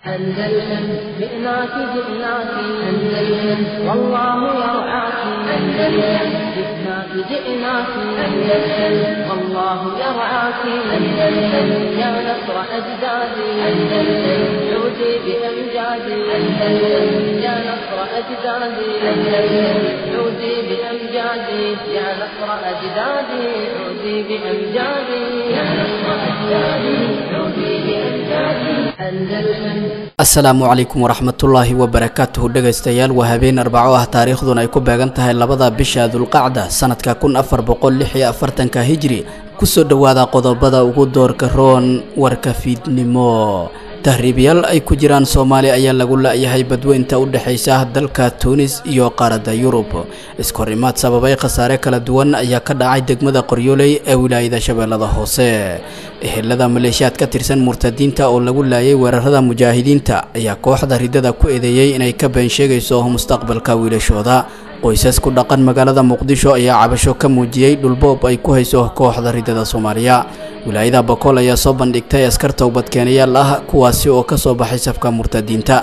أندلسن جئناك جئناك أندلسن والله يرعاك أندلسن جئناك جئناك أندلسن والله يرعاك أندلسن يا نصر أجدادي أندلسن عودي بأمجادي أندلسن يا نصر أجدادي أندلسن عودي بأمجادي يا نصر أجدادي عودي بأمجادي يا نصر أجدادي عودي بأمجادي أندلسن asalaamu calaykum waraxmatullaahi wabarakaatuhu dhegaystayaal waa habeen arbaco ah taariikhduna ay ku beegan tahay labada bisha dulqacda sanadka kun afar boqol lix iyo afartanka hijri kusoo dhowaada qodobada ugu doorka roon warka fiidnimo tahriibyaal ay ku jiraan soomaali ayaa lagu la-yahay badweynta u dhexaysa dalka tuunis iyo qaaradda yurub iskahorimaad sababay khasaare kala duwan ayaa ka dhacay degmada qoryooley ee wilaayada shabeellada hoose ehelada maleeshiyaad ka tirsan murtadiinta oo lagu laayay weerarada mujaahidiinta ayaa kooxda ridada ku eedeeyey inay ka been sheegayso mustaqbalka wiilashooda qoysas ku dhaqan magaalada muqdisho ayaa cabasho ka muujiyey dhulboob ay ku hayso kooxda ridada soomaaliya wilaayada bakool ayaa soo bandhigtay askar towbadkeenayaal ah kuwaasi oo ka soo baxay safka murtadiinta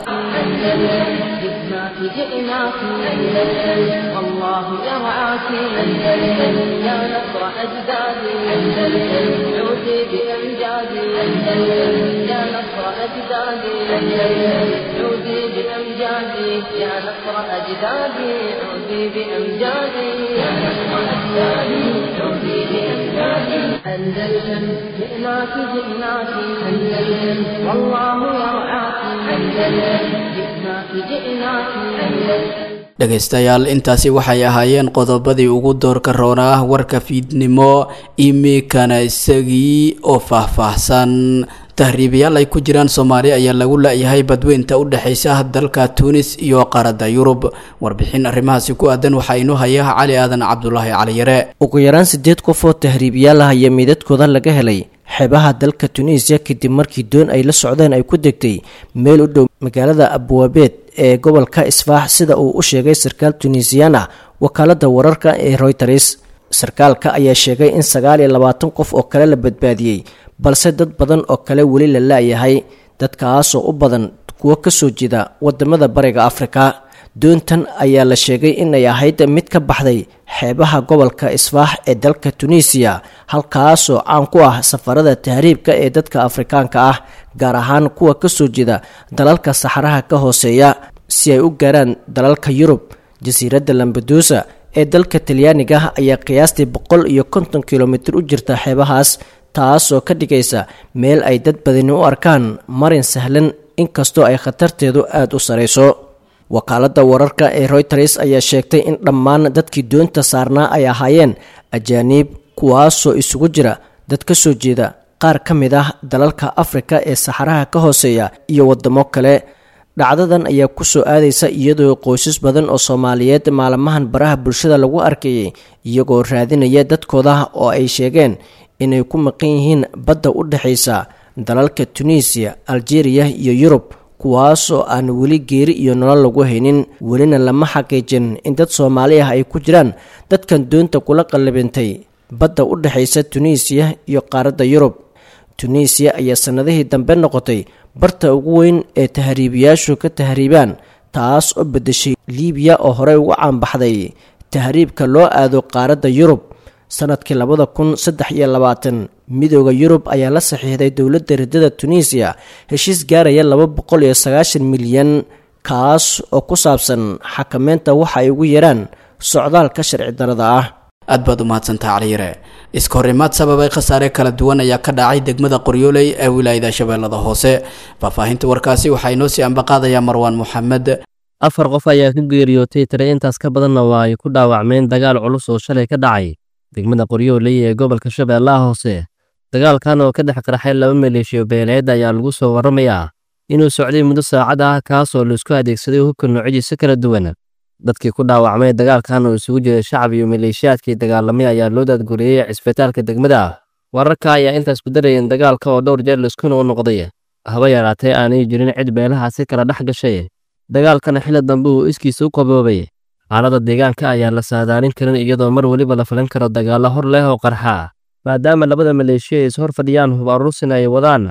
جئناك جئناك أندلسن والله يرعاك أندلسن يا نصر أجدادي أندلسن عودي بأمجادي أندلسن يا نصر أجدادي أندلسن عودي بأمجادي يا نصر أجدادي عودي بأمجادي يا نصر أجدادي عودي بأمجادي أندلسن جئناك جئناك أندلسن والله يرعاك أندلسن جئناك جئناك أندلسن dhegaystayaal intaasi waxay ahaayeen qodobadii ugu doorka roonaa warka fiidnimo imikana isagii oo faahfaahsan tahriibayaal ay ku jiraan soomaali ayaa lagu la-yahay badweynta u dhexaysa dalka tuunis iyo qaaradda yurub warbixin arrimahaasi ku aadan waxaa inoo haya cali aadan cabdulaahi caliyare ugu yaraan siddeed qof oo tahriibiyaal ah ayaa meydadkooda laga helay xeebaha dalka tunisiya kadib markii doon ay la socdeen ay ku degtay meel u dhow magaalada abwaabeed ee gobolka isfaax sida uu u sheegay sarkaal tunisiyan ah wakaalada wararka ee royters sarkaalka ayaa sheegay in sagaal iyo labaatan qof oo kale la badbaadiyey balse dad badan oo kale weli la la-yahay dadkaasoo u badan kuwo kasoo jeeda wadamada bariga afrika doontan ayaa la sheegay inay ahayd mid ka baxday xeebaha gobolka isfaax ee dalka tunisiya halkaasoo caan ku ah safarada tahriibka ee dadka afrikaanka ah gaar ahaan kuwa kasoo jeeda dalalka saxaraha ka hooseeya si ay u gaaraan dalalka yurub jasiiradda lambadusa ee dalka talyaaniga ayaa qiyaastii boqol iyo konton kilomitir u jirta xeebahaas taasoo ka dhigaysa meel ay dad badani u arkaan marin sahlan inkastoo ay khatarteedu aada u sarayso wakaaladda wararka ee royters ayaa sheegtay in dhammaan dadkii doonta saarnaa ay ahaayeen ajaaniib kuwaasoo isugu jira dad ka soo jeeda qaar ka mid ah dalalka afrika ee saxaraha ka hooseeya iyo wadamo kale dhacdadan ayaa kusoo aadaysa iyadoo qoysas badan oo soomaaliyeed maalmahan baraha bulshada lagu arkayay iyagoo raadinaya dadkooda oo ay sheegeen inay ku maqan yihiin badda u dhexaysa dalalka tunisiya algeria iyo yurub kuwaasoo aan weli geeri iyo nolol lagu haynin welina lama xaqiijin in dad soomaali ah ay ku jiraan dadkan doonta kula qallabintay badda u dhexaysa tunisiya iyo qaaradda yurub tunisiya ayaa sannadihii dambe noqotay barta ugu weyn ee tahriibiyaashu ka tahriibaan taas oo beddeshay liibiya oo horey ugu caanbaxday tahriibka loo aado qaaradda yurub sanadkii labada kun saddex iyo labaatan midooda yurub ayaa la saxiixday dowladda ridada tunisiya heshiis gaaraya laba boqol iyo sagaashan milyan kaas oo ku saabsan xakameynta waxa ay ugu yaraan socdaalka sharci darada ah aad baad u mahadsantaha caliyare iskahorimaad sababay khasaare kala duwan ayaa ka dhacay degmada qoryooley ee wilaayada shabeellada hoose faahfaahinta warkaasi waxaa inoo sii ambaqaadayaa marwaan moxamed afar qof ayaa ka geeriyootay tire intaas ka badanna waa ay ku dhaawacmeen dagaal culus oo shalay ka dhacay degmada qoryooley ee gobolka shabeellaha hoose dagaalkan oo ka dhex qarxay laba maleeshiyo beeleed ayaa lagu soo warramayaa inuu socday muddo saacad ah kaasoo laisku adeegsaday hubka noocyadiisa kala duwan dadkii ku dhaawacmay dagaalkan oo isugu jiray shacab iyo maleeshiyaadkii dagaalamay ayaa loo daadgureeyey cisbitaalka degmada wararka ayaa intaas ku darayeen dagaalka oo dhowr jeer laiskuna u noqday haba yaraatee aanay jirin cid beelahaasi kala dhex gashay dagaalkana xilli dambe uu iskiisa u qaboobay xaaladda deegaanka ayaan la saadaalin karin iyadoo mar weliba la filan karo dagaallo hor leh oo qarxa maadaama labada maleeshiya ay is hor fadhiyaan hub aruursin ay wadaan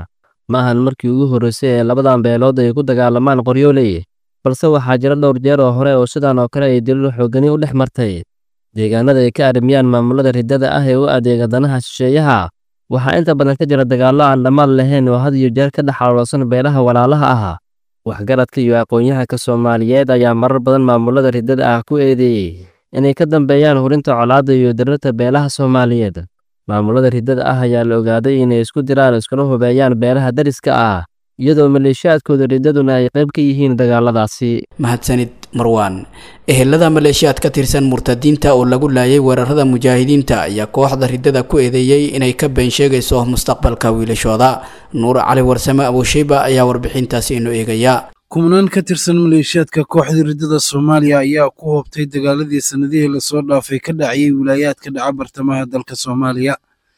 ma ahan markii ugu horreysay ee labadan beelood ay ku dagaalamaan qoryooley balse waxaa jira dhowr jeer oo hore oo sidan oo kale ay daliil xoogani u dhex martay deegaanada ay ka arrimiyaan maamulada riddada ah ee u adeega danaha shisheeyaha waxaa inta badan ka jira dagaallo aan dhammaad lahayn oo had iyo jeer ka dhex xaloolsan beelaha walaalaha ah waxgaradka iyo aqoon-yahanka soomaaliyeed ayaa marar badan maamulada riddada ah ku eedeeyey inay ka dambeeyaan hurinta colaadda iyo dirirta beelaha soomaaliyeed maamulada riddada ah ayaa la ogaaday inay isku diraan iskuna hubeeyaan beelaha dariska ah iyadoo maleeshiyaadkooda riddaduna ay qayb ka yihiin dagaaladaasi mahadsanid marwaan ehelada maleeshiyaad ka tirsan murtadiinta oo lagu laayay weerarada mujaahidiinta ayaa kooxda riddada ku eedeeyey inay ka been sheegayso mustaqbalka wiilashooda nuur cali warsame abuushiiba ayaa warbixintaasi inoo eegaya kumanaan ka tirsan maleeshiyaadka kooxda riddada soomaaliya ayaa ku hoobtay dagaaladii sannadihii lasoo dhaafay ka dhacayay wilaayaadka dhaca bartamaha dalka soomaaliya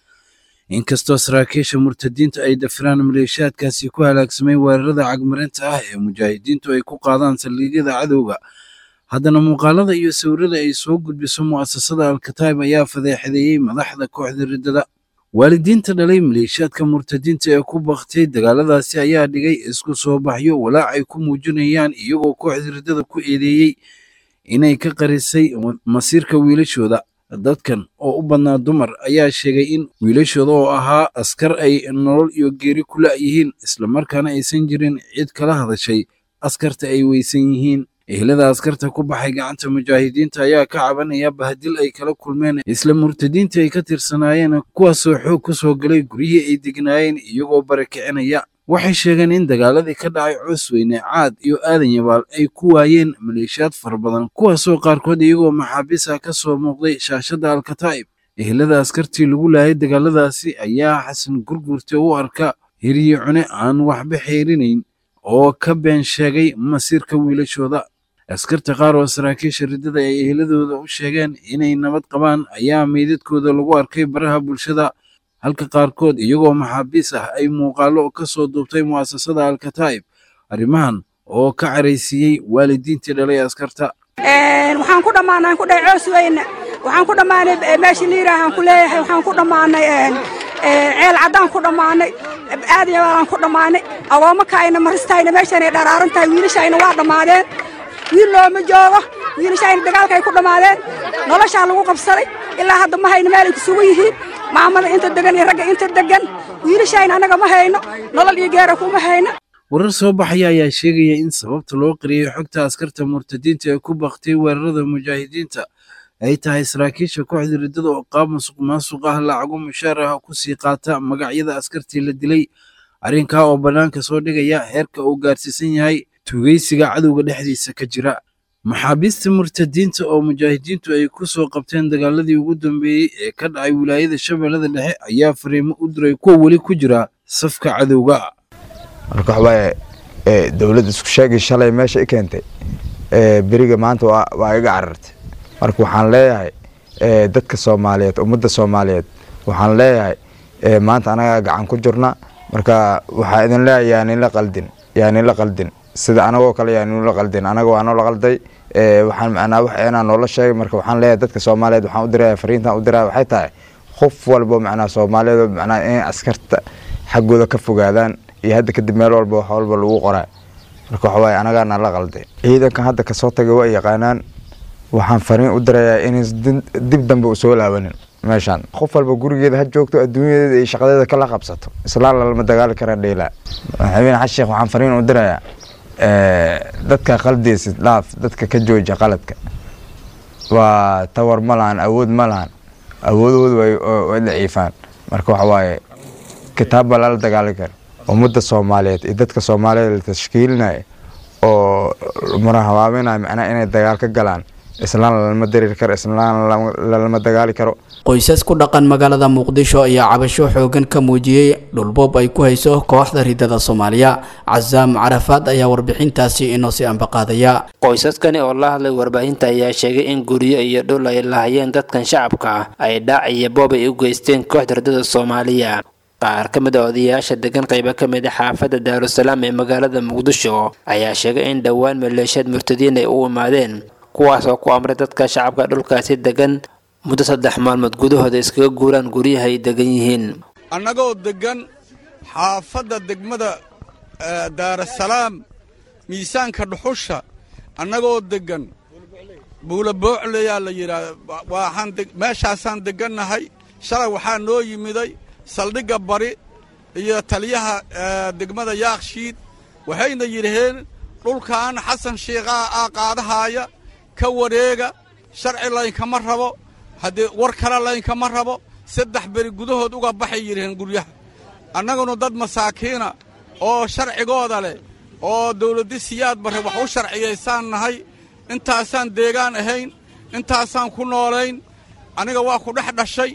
inkastoo saraakiisha murtadiinta ay dafiraan maleeshiyaadkaasi ku halaagsamay weerarada cagmarinta ah ee mujaahidiintu ay ku qaadaan saldhigyada cadowga haddana muuqaalada iyo sawirada ay soo gudbiso mu'asasada alkataib ayaa fadeexadeeyey madaxda kooxda riddada waalidiinta dhalay maleeshiyaadka murtadiinta ee ku baktay dagaaladaasi ayaa dhigay isku soo baxyo walaac ay ku muujinayaan iyagoo kooxda riddada ku eedeeyey inay ka qarisay masiirka wiilashooda dadkan oo u badnaa dumar ayaa sheegay in wiilashooda oo ahaa askar ay nolol iyo geeri ku la'yihiin islamarkaana aysan jirin cid kala hadashay askarta ay weysan yihiin ehlada askarta ku baxay gacanta mujaahidiinta ayaa ka cabanaya bahdil ay kala kulmeen isla murtadiinta ay ka tirsanaayeen kuwaasoo xoog ku soo galay guryihii ay degnaayeen iyagoo barakicinaya waxay sheegeen in dagaaladii ka dhacay coosweyne caad iyo aadan yabaal ay ku waayeen maleeshiyaad fara badan kuwaasoo qaarkood iyagoo maxaabiisa ka soo muuqday shaashadda alkataa'ib ehlada askartii lagu laayay dagaaladaasi ayaa xasan gurgurta u arka hiriye cune aan waxba xeerinayn oo ka been sheegay masiirka wiilashooda askarta qaar oo saraakiisha riddada ay ehladooda u sheegeen inay nabad qabaan ayaa meydadkooda lagu arkay baraha bulshada halka qaarkood iyagoo maxaabiis ah ay muuqaallo ka soo duubtay mu'asasada alkataa'ib arrimahan oo ka caraysiiyey waalidiintii dhalay askarta waxaan ku dhammaanay ku dhahay coos weyne waxaan ku dhammaanay meeshii liiraahaan ku leeyahay waxaan ku dhammaanay ceel caddaan ku dhammaanay aadan yabaalaan ku dhammaanay agoommo kaayna maristayna meeshaanay dharaaran tahay wiilashayna waa dhammaadeen wiil looma joogo wiilashayna dagaalka ay ku dhammaadeen noloshaa lagu qabsaday ilaa hadda ma hayno meel ay kusugu yihiin maamada inta degan iyo ragga inta degan wiilashayna annaga ma hayno nolol iyo geera kuma hayno warar soo baxaya ayaa sheegaya in sababta loo qariyey xogta askarta murtadiinta ee ku baktay weerarada mujaahidiinta ay tahay saraakiisha kooxda riddada oo qaab musuq maasuq ah lacago mushaar ah ku sii qaata magacyada askartii la dilay arrinkaa oo bannaanka soo dhigaya heerka uu gaarsiisan yahay tugeysiga cadowga dhexdiisa ka jira maxaabiista murtadiinta oo mujaahidiintu ay ku soo qabteen dagaaladii ugu dambeeyey ee ka dhacay wilaayada shabeellada dhexe ayaa fariimo u diray kuwa weli ku jira safka cadowga marka waxbaa dowladda isku sheegay shalay meesha i keentay beriga maanta waa iga carartay marka waxaan leeyahay dadka soomaaliyeed ummadda soomaaliyeed waxaan leeyahay maanta anagaa gacan ku jirna marka waxaa idin leeyahay yaaninla qaldin yaaninla qaldin sida anagoo kale yaaninla qaldin anaga waa noola qalday waxaan macnaa wax inaan noola sheegay marka waxaan leeyahay dadka soomaaliyeed waxaan u diraya fariintan u diraya waxay tahay qof walbo macnaa soomaaliyeed macnaa inay askarta xaggooda ka fogaadaan iyo hadda kadib meel walba wax walba lagu qoraa marka waxa waaye anagaana la qalday ciidankan hadda kasoo tagay waa yaqaanaan waxaan fariin u dirayaa inayn dib dambe u soo laabanin meeshaan qof walba gurigeeda ha joogto adduunyadeeda iyo shaqadeeda kala qabsato islaan lalama dagaali kara dheelaa madaxweyne xasan sheekh waxaan fariin u dirayaa dadka qaldeysid dhaaf dadka ka jooja qaladka waa tawar ma lahan awood ma lahan awoodoodu way daciifaan marka waxa waaye kitaabba lala dagaali kara ummadda soomaaliyeed iyo dadka soomaaliyeed la tashkiilinaya oo marahabaabinaya macnaha inay dagaal ka galaan islaan lalama darir karo islaan lalama dagaali karo qoysas ku dhaqan magaalada muqdisho ayaa cabasho xoogan ka muujiyey dhulboob ay ku hayso kooxda ridada soomaaliya casaam carafaad ayaa warbixintaasi inoo sii ambaqaadaya qoysaskani oo la hadlay warbaahinta ayaa sheegay in guryo iyo dhul ay lahayeen dadkan shacabka ah ay dhaac iyo boob ay u geysteen kooxda ridada soomaaliya qaar ka mid a odayaasha degan qaybo ka mid a xaafadda daarusalaam ee magaalada muqdisho ayaa sheegay in dhowaan maleeshiyaad murtadiin ay u imaadeen kuwaas oo ku amray dadka shacabka dhulkaasi degan muddo saddex maalmood gudahooda iskaga guuraan guryaha ay degan yihiin annagoo deggan xaafadda degmada daarasalaam miisaanka dhuxusha annagoo deggan buula boocleyaa la yidhaah waxaan meeshaasaan deggannahay shalay waxaa noo yimiday saldhigga bari iyo taliyaha degmada yaakshiid waxayna yidhaheen dhulkan xasan shiikhaa aa qaadahaaya ka wareega sharci laynkama rabo haddii war kale laynkama rabo saddex beri gudahood uga baxay yidhaheen guryaha annaguna dad masaakiina oo sharcigooda leh oo dawladdi siyaad barre wax u sharciyaysaan nahay intaasaan deegaan ahayn intaasaan ku noolayn aniga waa ku dhex dhashay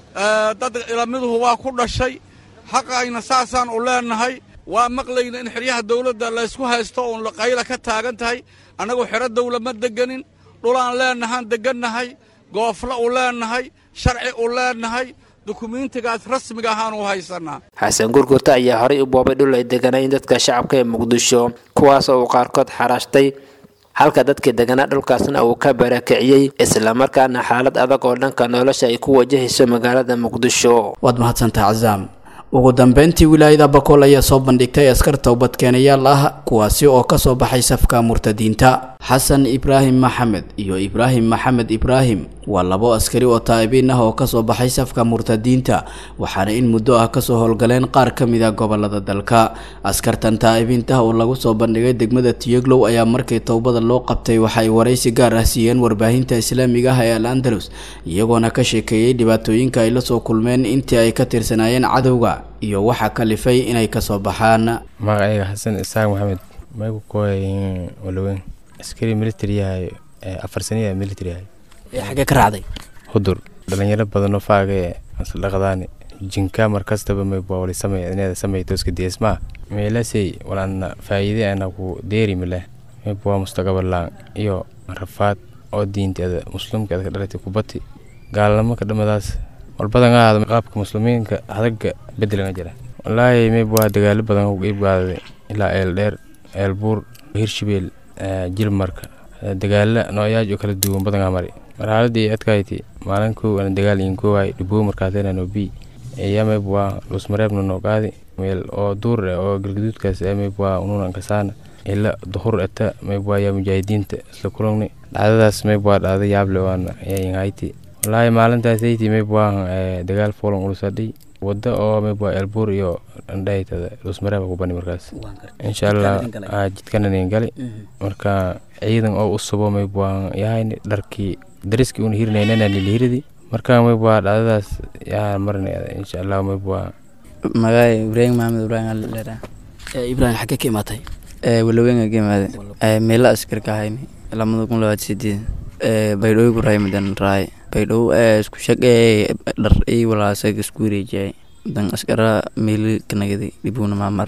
dad ilamiduhu waa ku dhashay xaqayna saasaan u leennahay waa maqlayna in xeryaha dawladda laysku haysto uun qayla ka taagan tahay annagu xero dawla ma degganin dhulaan leennahaan deggannahay goofla u leennahay sharci u leennahay dukumiintigaas rasmiga ahaan u haysannaa xasan gurgurta ayaa horay u boobay dhul ay deganayn dadka shacabka ee muqdisho kuwaas oo uu qaarkood xaraashtay halka dadkii deganaa dhulkaasna uu ka barakiciyey islamarkaana xaalad adag oo dhanka nolosha ay ku wajahayso magaalada muqdisho waad mahadsantaha casaam ugu dambeyntii wilaayada bakool ayaa soo bandhigtay askar towbadkeenayaal ah kuwaasi oo kasoo baxay safka murtadiinta xasan ibraahim maxamed iyo ibraahim maxamed ibraahim waa labo askari oo taa'ibiin ah oo kasoo baxay safka murtadiinta waxaana in muddo ah kasoo howlgaleen qaar ka mid a gobolada dalka askartan taa'ibiintaha oo lagu soo bandhigay degmada tiyeglow ayaa markii towbada loo qabtay waxa ay waraysi gaar ah siiyeen warbaahinta islaamiga ah ee al andalus iyagoona ka sheekeeyey dhibaatooyinka ay la soo kulmeen intii ay ka tirsanaayeen cadowga iyo waxaa kalifay inay kasoo baxaan magacayga xasan isaaq maxamed maygu kooy walaweyn askari military yahay afar saniya military yahay xagee ka raacday hudur dhalinyaro badanoo faaga ee dhaqdaani jinka markastaba maywali sameyneda sameytoska deesmaa meelasey walaana faa'iide ana ku deeri mileh maybwa mustaqabalaan iyo rafaad oo diinteeda muslimkeeda ka dhalatay kubati gaalnimo ka dhamadaas walbadan ahaada qaabka muslimiinka hadaga bedelanga jira walaahi maybwa dagaalo badan ku iibgaaday ilaa eel dheer eel buur hirshabeel jilmarka dagaala nooyaaj oo kala duwan badangaa mari marxaladii adkayti maalin kow ana dagaal in koowaay dhiboo markaatena no bi eya maybwa lusmareebna noo qaadi meel oo duur eh oo galgaduudkaas ee maybwa ununan kasaana ila duhur eta maybwa yaa mujaahidiinta isla kulugni dhacdadaas maybwa dhacda yaable waana yainhayti walaahi maalintaasaytii maybwa dagaal foolan ulusadhay wada oo maybwa elbuur iyo andhaytada lusmareeba ku bani markaas insha allah jidkananin gali marka ciidan oo u subo maybwa yahayni dharkii dariskii una hirinaynana nilihiridi marka maybwa dhacdadaas yaa marinayda insha allah maybwa magaay ibraahim maxamed ibraahim alera ibraahim xaggee ka imaatay walaweynga ka imaade meela askarka ahayni lamada kun labaad sideed baydhooy ku raaymadan raay baydhow isku shaqee dhar ii walaasag isku wareejiyay dan askara meeli kanagadi dhibuna maamar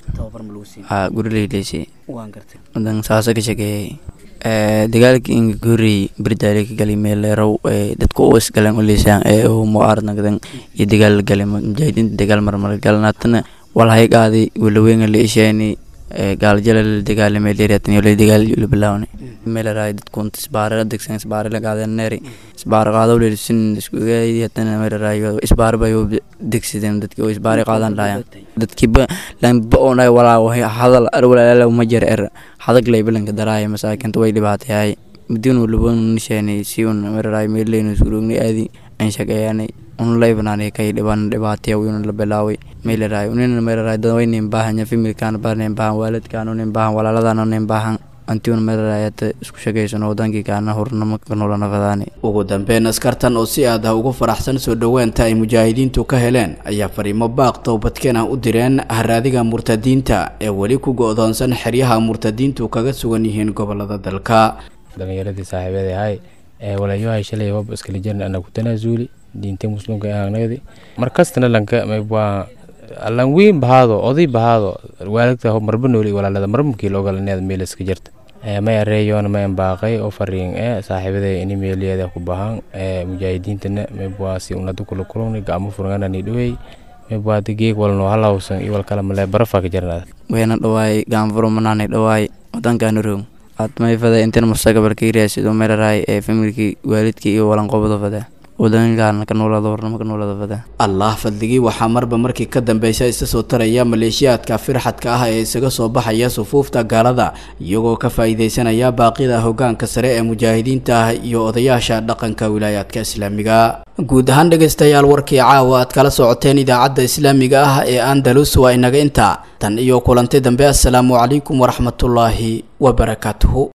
ha gurileyleyse dan saasa ka shaqeeyay dagaalkii inga ka horreeyey berdaale ka galay meeleerow dadka u isgaleen uleysaan ee muaaradnagadan iyo dagaal la galay mujaahidiinta dagaal marmar galan haatana walhay qaaday walaweynga la isheeni gaalajala la dagaalamay dheeraatan iyo la dagaal la bilaawna meelaraay dadku isbaare degsan isbaare la qaadan neeri isbaare qaado le sin isku gaadi haddana meelaraay isbaare bay degsadeen dadkii oo isbaare qaadan laayaan dadkiiba lanba oonay walaa hadal ar walaala uma jir er hadag lay bilanka daraaya masaakinta way dhibaatayaay mudin walaba nisheeni si un meelaraay meeleynu surugni aadi aan shaqeeyaanay un laybanaanay kay dhiban dhibaataya wiyuna la bilaaway meelaraay unina meelaraay dadwaynin baahanya familkaan barnin baahan waalidkaan unin baahan walaaladaan unin baahan antiuna meelaraayata isku shaqaysan wadankii kaana hurnamo ka nolonafadaani ugu dambeyn askartan oo si aad ah ugu faraxsan soo dhoweenta ay mujaahidiintu ka heleen ayaa fariimo baaq towbadkeen ah u direen haraadiga murtadiinta ee weli ku go-doonsan xeryaha murtadiintu kaga sugan yihiin gobolada dalka dhalinyaradii saaxiibeeda ahay ee walayohay shalay wab iskala jirna ana ku tanaasuuli diinta muslimka ahaanagdi markastana lanka maybwaa allan weyn bahaado oday bahaado waalidta marba nooli walaalada marmukii logalaneeda meel iska jirta may areeyoona mayan baaqay oo fariin ee saaxiibada ini meeliyeeda ku bahan ee mujaahidiintana maybwaa si unada kula kulungni gacmo furanganani dhowey maybwaa geeg walno halawsan iyo walkala malee barafa ka jirnaa wayna dhawaay gaanfuro manaanay dhawaay wadankaana roog aad mayfada intan mustaqbalka iraasido meelaraay ee familkii waalidkii iyo walanqobada fada wadankan ka noolada warnama ka noolada fada allah fadligii waxaa marba markii ka dambeysa isa soo taraya maleeshiyaadka firxadka ah ee isaga soo baxaya sufuufta gaalada iyagoo ka faa'iidaysanaya baaqida hoggaanka sare ee mujaahidiinta ah iyo odayaasha dhaqanka wilaayaadka islaamiga guud ahaan dhegaystayaal warkii caawa aad kala socoteen idaacadda islaamiga ah ee andalus waa inaga intaa tan iyo kulanti dambe assalaamu calaykum waraxmatullaahi wabarakaatuhu